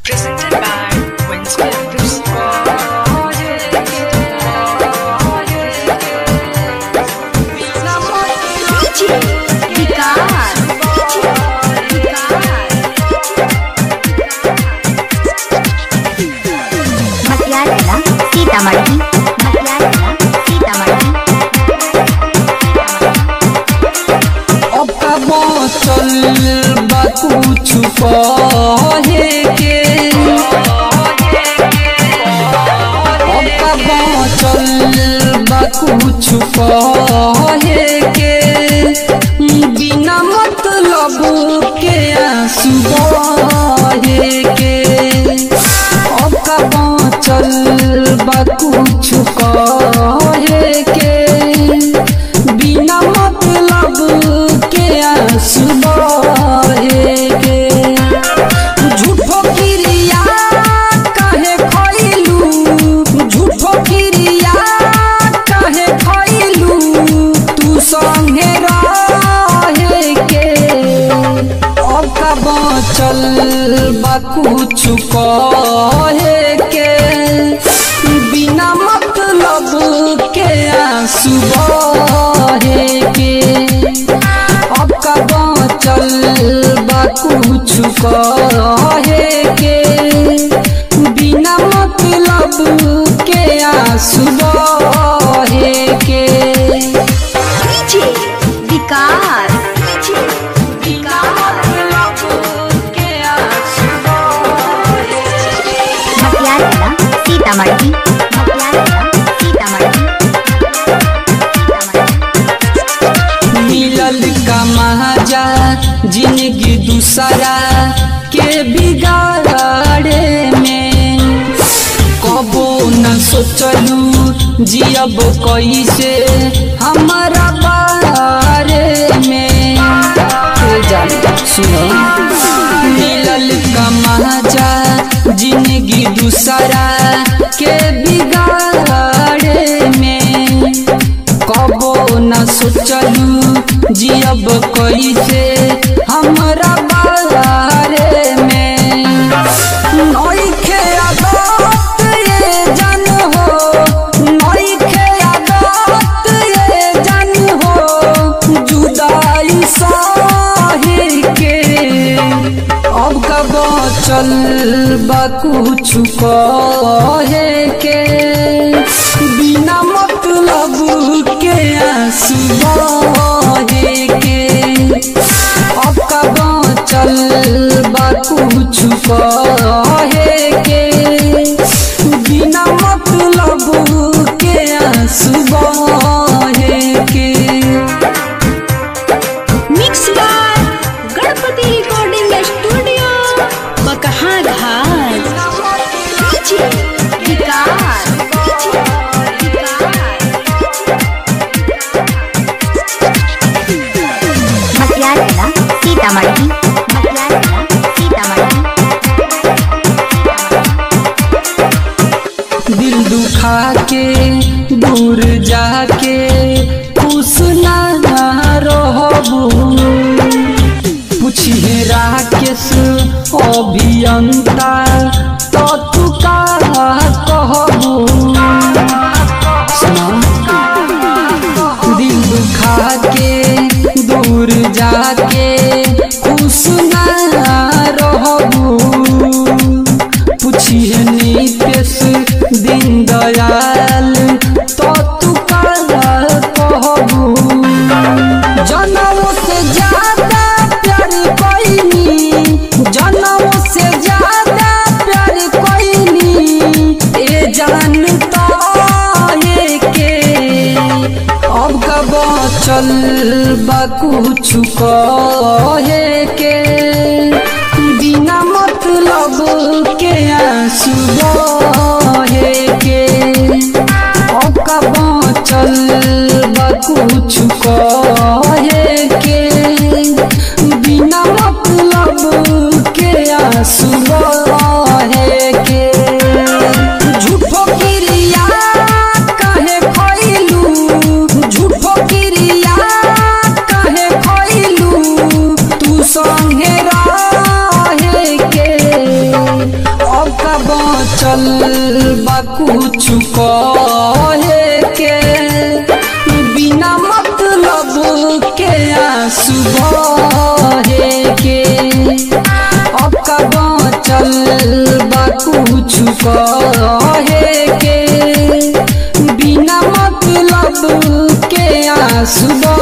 Presented by Winston DJ विकास मटियाला सीतामढ़ी मटियाला सीतामढ़ी अब का बाँचल बा कुछ कहे के अब का बाँचल बा कुछ कहे के बिना मतलब के आंसू बहे के अब का बाँचल बा कुछ कहे के बिना मतलब के आंसू बहे के झूठो किरिया काहे खइलू झूठो किरिया काहे खइलू तू संगे रहे के अब का बाँचल बा कुछ कहे के बिना मतलब के आंसू बहे के अब का बाँचल बा कुछ कहे के बिना मतलब के आंसू बहे के DJ विकास मटियाला सीतामढ़ी मटियाला सीतामढ़ी मिलल का महाजा जिंदगी दूसरा के बिगाड़े में कबो न सोचलू जियब कैसे हमारा बारे में ए जान सुनो मिलल का महाजा जिंदगी दूसरा के बिगाड़े में कबो न सोचलू जियब कैसे हमरा बारे में नइखे आदत ये जन हो नइखे आदत ये जन हो जुदाई सही के अब का बचल बा कुछ कहे के बिना मतलब के आंसू बहे के अब का बचल बा कुछ कहे के बिना मतलब के आंसू बहे के mix by Ganpati recording studio Bakaha Ghat DJ विकास मटियाला सीतामढ़ी मटियाला सीतामढ़ी दिल दुखा के दूर जाके खुश ना रहबू पूछिए राकेश अभियंता तो तू का कहबू सुना दिल दुखा के दूर जाके खुश ना रहबू पूछिए नीतीश दिन दयाल तो तू काला कहबू जनम से ज्यादा प्यार कोई जनम से ज्यादा प्यार कोई ए जानता ये के अब का बचल बा कुछ कहे के बिना मतलब के आंसू बहे के अब का बचल बा कुछ कहे के बिना मतलब के आंसू बहे के झूठो किरिया काहे खइलू झूठो किरिया काहे खइलू तू संगे रहे के चल बा कुछ कहे के बिना मतलब के आंसू बहे के अब कदम चल बा कुछ कहे के बिना मतलब के आंसू बहे